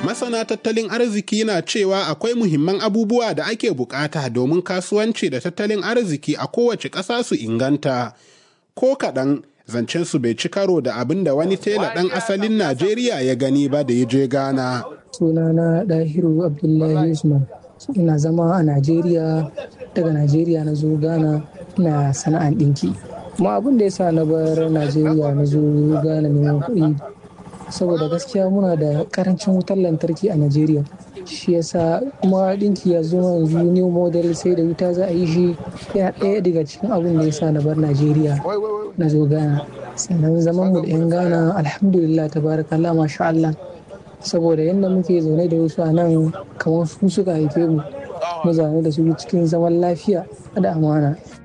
Masana tattalin arziki na cewa akwai muhimman abubuwa da ake bukata domin kasuwanci da tattalin arziki a kowace ƙasa su inganta. Ko kaɗan zancen su bai ci karo da abin da wani tela ɗan asalin Najeriya ya gani ba da ya je Ghana. Sunana Dahiru Abdullahi Usman. Ina zama a Najeriya, daga Najeriya na zo Ghana ina sana'an ɗinki. Kuma abin da ya sa na bar Najeriya na zo Ghana neman kuɗi saboda gaskiya muna da karancin wutar lantarki a Najeriya. Shi yasa kuma ɗinki ya zo yanzu new model sai da wuta za a yi shi yana ɗaya daga cikin abin da ya sa na bar Najeriya na zo Ghana. Sannan zaman mu da 'yan Ghana alhamdulillah tabarakallah masha Allah. Saboda yadda muke zaune da wasu a nan kamar su suka haife mu. Mu zaune da su cikin zaman lafiya da amana.